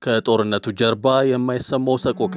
ከጦርነቱ ጀርባ የማይሰማው ሰቆቃ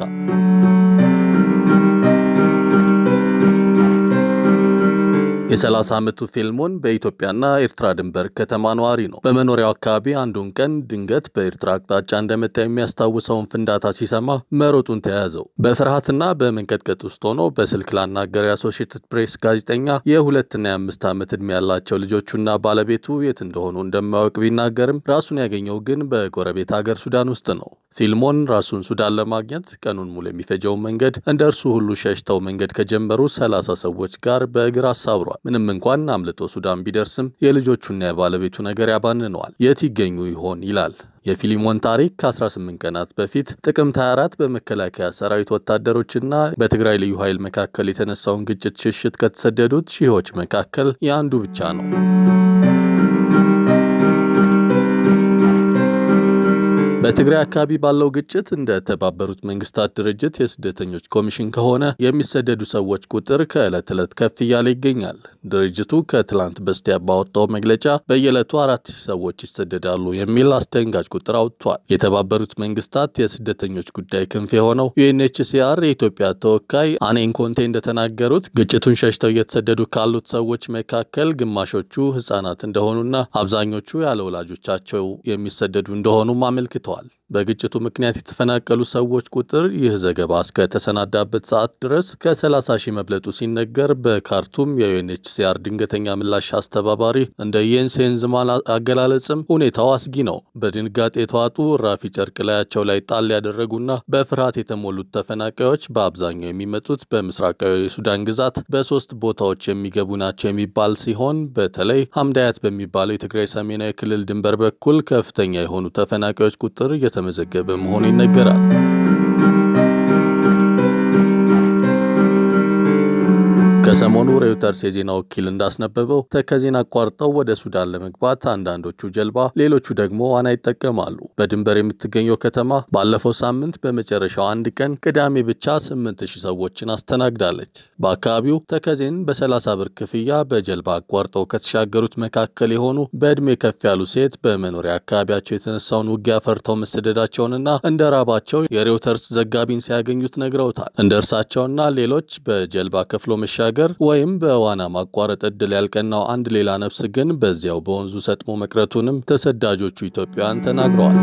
የ30 ዓመቱ ፊልሞን በኢትዮጵያና ኤርትራ ድንበር ከተማ ነዋሪ ነው። በመኖሪያው አካባቢ አንዱን ቀን ድንገት በኤርትራ አቅጣጫ እንደመታ የሚያስታውሰውን ፍንዳታ ሲሰማ መሮጡን ተያያዘው። በፍርሃትና በመንቀጥቀጥ ውስጥ ሆኖ በስልክ ላናገረው የአሶሺየትድ ፕሬስ ጋዜጠኛ የሁለትና የአምስት ዓመት ዕድሜ ያላቸው ልጆቹና ባለቤቱ የት እንደሆኑ እንደማያውቅ ቢናገርም ራሱን ያገኘው ግን በጎረቤት ሀገር ሱዳን ውስጥ ነው። ፊልሞን ራሱን ሱዳን ለማግኘት ቀኑን ሙሉ የሚፈጀውን መንገድ እንደ እርሱ ሁሉ ሸሽተው መንገድ ከጀመሩ ሰላሳ ሰዎች ጋር በእግር አሳብሯል። ምንም እንኳን አምልጦ ሱዳን ቢደርስም የልጆቹና የባለቤቱ ነገር ያባንነዋል። የት ይገኙ ይሆን ይላል። የፊሊሞን ታሪክ ከ18 ቀናት በፊት ጥቅምት 24 በመከላከያ ሰራዊት ወታደሮችና በትግራይ ልዩ ኃይል መካከል የተነሳውን ግጭት ሽሽት ከተሰደዱት ሺዎች መካከል የአንዱ ብቻ ነው። በትግራይ አካባቢ ባለው ግጭት እንደ ተባበሩት መንግስታት ድርጅት የስደተኞች ኮሚሽን ከሆነ የሚሰደዱ ሰዎች ቁጥር ከዕለት ዕለት ከፍ እያለ ይገኛል። ድርጅቱ ከትላንት በስቲያ ባወጣው መግለጫ በየዕለቱ አራት ሺህ ሰዎች ይሰደዳሉ የሚል አስደንጋጭ ቁጥር አውጥቷል። የተባበሩት መንግስታት የስደተኞች ጉዳይ ክንፍ የሆነው ዩኤንኤችሲአር የኢትዮጵያ ተወካይ አኔን ኮንቴ እንደተናገሩት ግጭቱን ሸሽተው እየተሰደዱ ካሉት ሰዎች መካከል ግማሾቹ ህጻናት እንደሆኑና አብዛኞቹ ያለ ወላጆቻቸው የሚሰደዱ እንደሆኑም አመልክተዋል። በግጭቱ ምክንያት የተፈናቀሉ ሰዎች ቁጥር ይህ ዘገባ እስከተሰናዳበት ሰዓት ድረስ ከ30 ሺህ መብለጡ ሲነገር በካርቱም የዩኤንኤችሲአር ድንገተኛ ምላሽ አስተባባሪ እንደ የንስ ሄንዝማን አገላለጽም ሁኔታው አስጊ ነው። በድንጋጤ የተዋጡ ራፊ ጨርቅ ላያቸው ላይ ጣል ያደረጉና በፍርሃት የተሞሉት ተፈናቃዮች በአብዛኛው የሚመጡት በምስራቃዊ የሱዳን ግዛት በሶስት ቦታዎች የሚገቡ ናቸው የሚባል ሲሆን በተለይ ሀምዳያት በሚባለው የትግራይ ሰሜናዊ ክልል ድንበር በኩል ከፍተኛ የሆኑ ተፈናቃዮች ቁጥር እየተመዘገበ መሆኑ ይነገራል። ከሰሞኑ ሬውተርስ የዜና ወኪል እንዳስነበበው ተከዜን አቋርጠው ወደ ሱዳን ለመግባት አንዳንዶቹ ጀልባ፣ ሌሎቹ ደግሞ ዋና ይጠቀማሉ። በድንበር የምትገኘው ከተማ ባለፈው ሳምንት በመጨረሻው አንድ ቀን ቅዳሜ ብቻ 8000 ሰዎችን አስተናግዳለች። በአካባቢው ተከዜን በ30 ብር ክፍያ በጀልባ አቋርጠው ከተሻገሩት መካከል የሆኑ በዕድሜ ከፍ ያሉ ሴት በመኖሪያ አካባቢያቸው የተነሳውን ውጊያ ፈርተው መሰደዳቸውንና እንደ ራባቸው የሬውተርስ ዘጋቢን ሲያገኙት ነግረውታል። እንደ እርሳቸውና ሌሎች በጀልባ ከፍሎ መሻገር ወይም በዋና ማቋረጥ እድል ያልቀናው አንድ ሌላ ነፍስ ግን በዚያው በወንዙ ሰጥሞ መቅረቱንም ተሰዳጆቹ ኢትዮጵያውያን ተናግረዋል።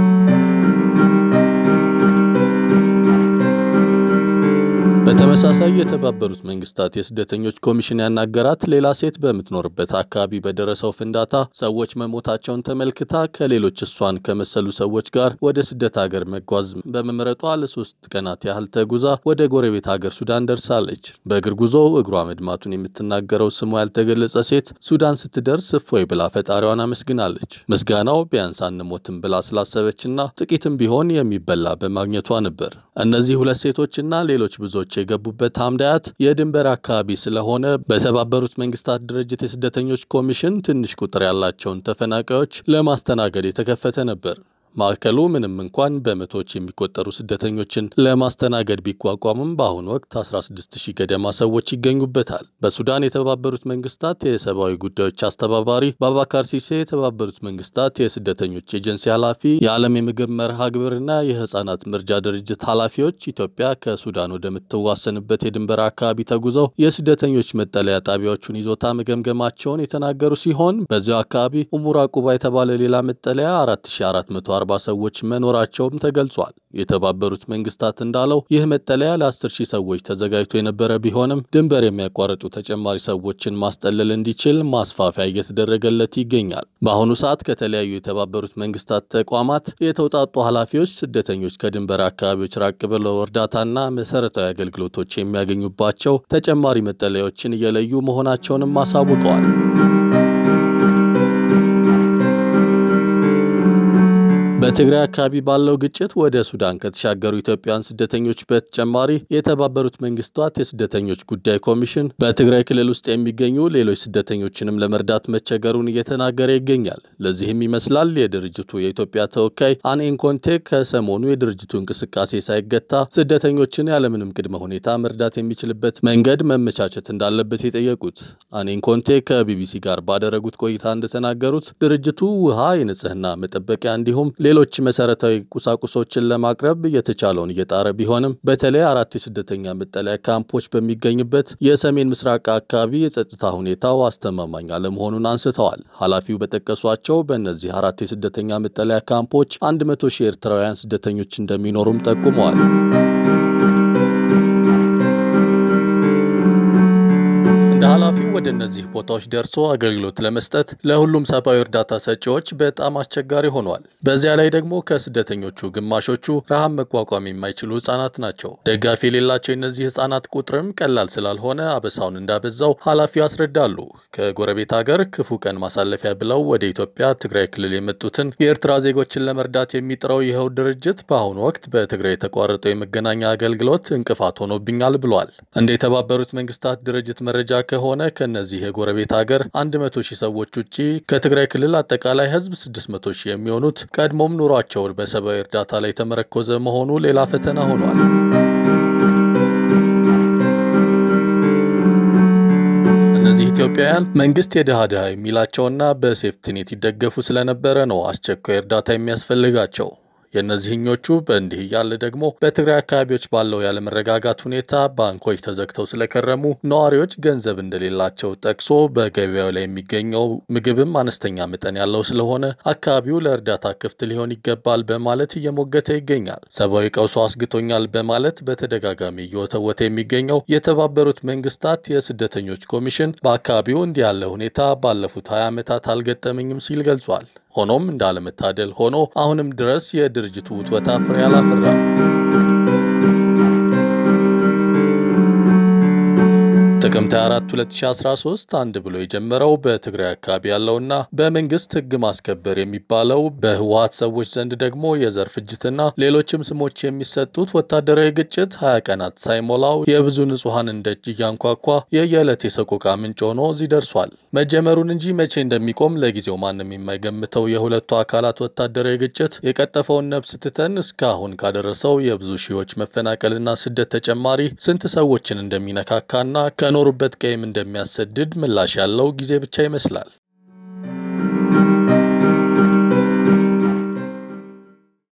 በተመሳሳይ የተባበሩት መንግስታት የስደተኞች ኮሚሽን ያናገራት ሌላ ሴት በምትኖርበት አካባቢ በደረሰው ፍንዳታ ሰዎች መሞታቸውን ተመልክታ ከሌሎች እሷን ከመሰሉ ሰዎች ጋር ወደ ስደት ሀገር መጓዝ በመምረጧ ለሶስት ቀናት ያህል ተጉዛ ወደ ጎረቤት ሀገር ሱዳን ደርሳለች። በእግር ጉዞው እግሯ መድማቱን የምትናገረው ስሟ ያልተገለጸ ሴት ሱዳን ስትደርስ እፎይ ብላ ፈጣሪዋን አመስግናለች። ምስጋናው ቢያንስ አንሞትም ብላ ስላሰበችና ጥቂትም ቢሆን የሚበላ በማግኘቷ ነበር። እነዚህ ሁለት ሴቶችና ሌሎች ብዙዎች የገቡበት ሀምዳያት የድንበር አካባቢ ስለሆነ በተባበሩት መንግስታት ድርጅት የስደተኞች ኮሚሽን ትንሽ ቁጥር ያላቸውን ተፈናቃዮች ለማስተናገድ የተከፈተ ነበር። ማዕከሉ ምንም እንኳን በመቶዎች የሚቆጠሩ ስደተኞችን ለማስተናገድ ቢቋቋምም በአሁኑ ወቅት 16000 ገደማ ሰዎች ይገኙበታል። በሱዳን የተባበሩት መንግስታት የሰብአዊ ጉዳዮች አስተባባሪ ባባካር ሲሴ፣ የተባበሩት መንግስታት የስደተኞች ኤጀንሲ ኃላፊ፣ የዓለም የምግብ መርሃ ግብርና የህፃናት መርጃ ድርጅት ኃላፊዎች ኢትዮጵያ ከሱዳን ወደምትዋሰንበት የድንበር አካባቢ ተጉዘው የስደተኞች መጠለያ ጣቢያዎቹን ይዞታ መገምገማቸውን የተናገሩ ሲሆን በዚያው አካባቢ ኡሙራ ቁባ የተባለ ሌላ መጠለያ 4400 አርባ ሰዎች መኖራቸውም ተገልጿል። የተባበሩት መንግስታት እንዳለው ይህ መጠለያ ለ10 ሺህ ሰዎች ተዘጋጅቶ የነበረ ቢሆንም ድንበር የሚያቋርጡ ተጨማሪ ሰዎችን ማስጠለል እንዲችል ማስፋፊያ እየተደረገለት ይገኛል። በአሁኑ ሰዓት ከተለያዩ የተባበሩት መንግስታት ተቋማት የተውጣጡ ኃላፊዎች ስደተኞች ከድንበር አካባቢዎች ራቅ ብለው እርዳታና መሰረታዊ አገልግሎቶች የሚያገኙባቸው ተጨማሪ መጠለያዎችን እየለዩ መሆናቸውንም አሳውቀዋል። በትግራይ አካባቢ ባለው ግጭት ወደ ሱዳን ከተሻገሩ ኢትዮጵያውያን ስደተኞች በተጨማሪ የተባበሩት መንግስታት የስደተኞች ጉዳይ ኮሚሽን በትግራይ ክልል ውስጥ የሚገኙ ሌሎች ስደተኞችንም ለመርዳት መቸገሩን እየተናገረ ይገኛል። ለዚህም ይመስላል የድርጅቱ የኢትዮጵያ ተወካይ አኔን ኮንቴ ከሰሞኑ የድርጅቱ እንቅስቃሴ ሳይገታ ስደተኞችን ያለምንም ቅድመ ሁኔታ መርዳት የሚችልበት መንገድ መመቻቸት እንዳለበት የጠየቁት። አኔን ኮንቴ ከቢቢሲ ጋር ባደረጉት ቆይታ እንደተናገሩት ድርጅቱ ውሃ፣ የንጽህና መጠበቂያ እንዲሁም ሌሎች መሰረታዊ ቁሳቁሶችን ለማቅረብ የተቻለውን እየጣረ ቢሆንም በተለይ አራት የስደተኛ መጠለያ ካምፖች በሚገኝበት የሰሜን ምስራቅ አካባቢ የጸጥታ ሁኔታው አስተማማኝ አለመሆኑን አንስተዋል። ኃላፊው በጠቀሷቸው በእነዚህ አራት የስደተኛ መጠለያ ካምፖች አንድ መቶ ሺህ ኤርትራውያን ስደተኞች እንደሚኖሩም ጠቁመዋል። እንደ ኃላፊው ወደ እነዚህ ቦታዎች ደርሶ አገልግሎት ለመስጠት ለሁሉም ሰብአዊ እርዳታ ሰጪዎች በጣም አስቸጋሪ ሆኗል። በዚያ ላይ ደግሞ ከስደተኞቹ ግማሾቹ ረሃብ መቋቋም የማይችሉ ህጻናት ናቸው። ደጋፊ የሌላቸው የእነዚህ ህጻናት ቁጥርም ቀላል ስላልሆነ አበሳውን እንዳበዛው ኃላፊው ያስረዳሉ። ከጎረቤት ሀገር ክፉ ቀን ማሳለፊያ ብለው ወደ ኢትዮጵያ ትግራይ ክልል የመጡትን የኤርትራ ዜጎችን ለመርዳት የሚጥረው ይኸው ድርጅት በአሁኑ ወቅት በትግራይ የተቋረጠው የመገናኛ አገልግሎት እንቅፋት ሆኖብኛል ብሏል። እንደ የተባበሩት መንግስታት ድርጅት መረጃ ከሆነ ከነዚህ የጎረቤት ሀገር 100 ሺህ ሰዎች ውጪ ከትግራይ ክልል አጠቃላይ ህዝብ 600 ሺህ የሚሆኑት ቀድሞም ኑሯቸው በሰብአዊ እርዳታ ላይ የተመረኮዘ መሆኑ ሌላ ፈተና ሆኗል። እነዚህ ኢትዮጵያውያን መንግስት የድሃ ድሃ የሚላቸውና በሴፍትኔት ይደገፉ ስለነበረ ነው አስቸኳይ እርዳታ የሚያስፈልጋቸው። የእነዚህኞቹ በእንዲህ እያለ ደግሞ በትግራይ አካባቢዎች ባለው ያለመረጋጋት ሁኔታ ባንኮች ተዘግተው ስለከረሙ ነዋሪዎች ገንዘብ እንደሌላቸው ጠቅሶ በገበያው ላይ የሚገኘው ምግብም አነስተኛ መጠን ያለው ስለሆነ አካባቢው ለእርዳታ ክፍት ሊሆን ይገባል በማለት እየሞገተ ይገኛል። ሰብአዊ ቀውሶ አስግቶኛል በማለት በተደጋጋሚ እየወተወተ የሚገኘው የተባበሩት መንግስታት የስደተኞች ኮሚሽን በአካባቢው እንዲህ ያለ ሁኔታ ባለፉት 20 ዓመታት አልገጠመኝም ሲል ገልጿል። ሆኖም እንዳለመታደል ሆኖ አሁንም ድረስ የድርጅቱ ውትወታ ፍሬ አላፈራም። ጥቅምት 24 2013 አንድ ብሎ የጀመረው በትግራይ አካባቢ ያለውና በመንግስት ህግ ማስከበር የሚባለው በህወሀት ሰዎች ዘንድ ደግሞ የዘር ፍጅትና ሌሎችም ስሞች የሚሰጡት ወታደራዊ ግጭት 20 ቀናት ሳይሞላው የብዙ ንጹሐንን ደጅ እያንኳኳ የየዕለት የሰቆቃ ምንጭ ሆኖ እዚህ ደርሷል። መጀመሩን እንጂ መቼ እንደሚቆም ለጊዜው ማንም የማይገምተው የሁለቱ አካላት ወታደራዊ ግጭት የቀጠፈውን ነፍስ ትተን እስካሁን ካደረሰው የብዙ ሺዎች መፈናቀልና ስደት ተጨማሪ ስንት ሰዎችን እንደሚነካካና ከኖሩበት ቀይም እንደሚያሰድድ ምላሽ ያለው ጊዜ ብቻ ይመስላል።